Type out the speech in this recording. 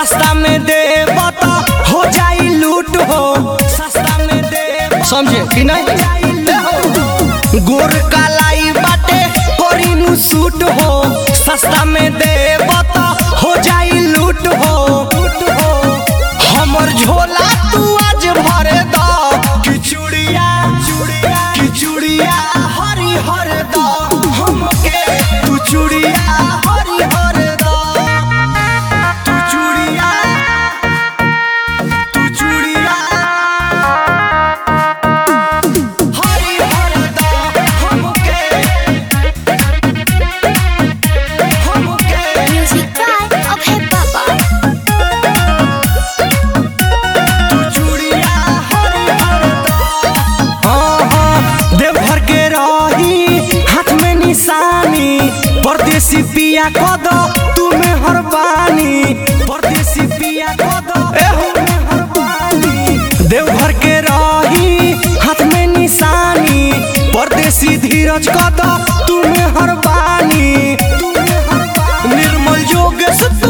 सस्ता में दे बता हो जाई लूट हो सस्ता में दे समझे कि नहीं गोर कालाई बाटे कोरिनु सूट हो सस्ता में दे बता हो जाई लूट हो लूट हो हमर झोला तू आज भरे द किचुड़िया चुड़िया किचुड़िया हरी हर द हमके तू चुड़िया हरी हर द तू चुड़िया तू चुड़िया हरी हर द हमके हमके Music by Abhay Baba. तू चूड़िया हरी हरदम। हाँ, हाँ, देवघर के रही हाथ में निशानी परदेसी पिया कद तुम्हें हर बानी परदेसी पिया कद हर बानी देवघर के रही हाथ में निशानी परदेसी धीरज कद तुम्हें हर बानी निर्मल योगेश